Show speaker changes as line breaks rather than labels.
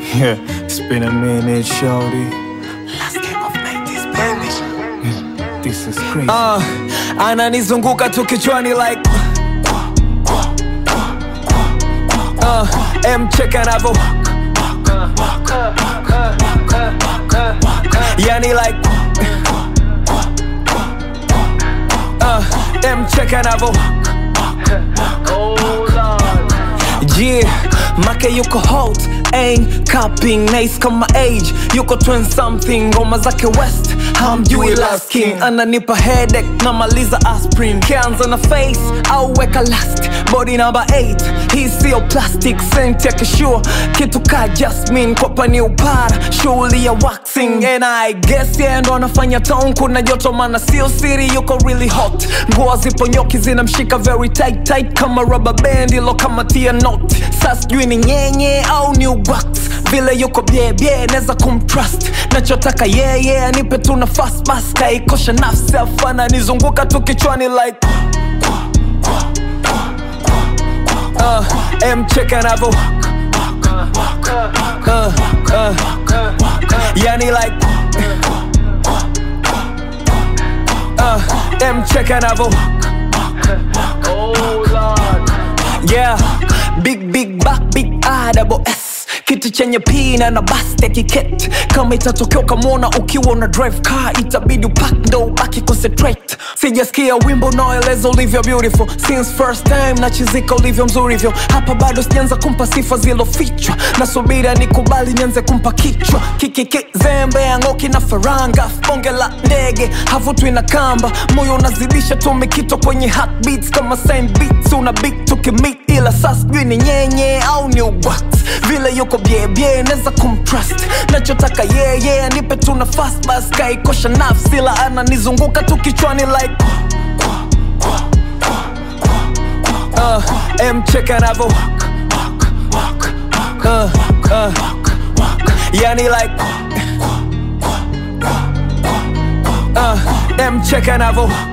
Yeah, it's been a minute, shorty.
Last game of 90s, baby.
This is crazy.
Uh, ananizunguka tu kichwani like uh, mcheka anavo yani like uh, mcheka anavo Yeah, make yuko hot ain't capping nice kama age yuko 20 something ngoma zake west hamjui last king ananipa headache namaliza aspirin kianza na face au weka last body number 8 hii sio plastic scent ya kishua kitu ka jasmine kopa ni upara shughuli ya waxing and i guess yeah ndo anafanya town kuna joto mana sio siri yuko really hot nguo zipo nyoki zinamshika very tight tight kama rubber band ilo kama tia not sa sijui ni nyenye au ni uwax vile yuko byebye neza kumtrust nachotaka yeye yeah, yeah, nipe tu nafasi basi kaikosha nafsi afana nizunguka tu kichwani like uh, mcheka anavo uh, uh, yani like uh, mcheka anavo yeah big big back big a double s kitu chenye pina na basta kiket kama itatokea ukamwona ukiwa una drive car itabidi upak ndo ubaki concentrate sijasikia wimbo unaoeleza ulivyo beautiful since first time nachizika ulivyo mzuri hivyo hapa bado sijaanza kumpa sifa zilofichwa nasubira nikubali nianze kumpa kichwa kikiki zembe yangoki na faranga bonge la ndege havutwi na kamba moyo unazidisha tu mikito kwenye heartbeats kama same beats una big tukimit ila saa sijui ni nyenye au ni uwax vile yuko byebye neza kumtrust nachotaka yeye yeah, yeah, nipe tu nafasi basi kaikosha nafsi ila ananizunguka tu kichwani like uh, mcheka anavo uh, uh, yani like uh, mcheka anavo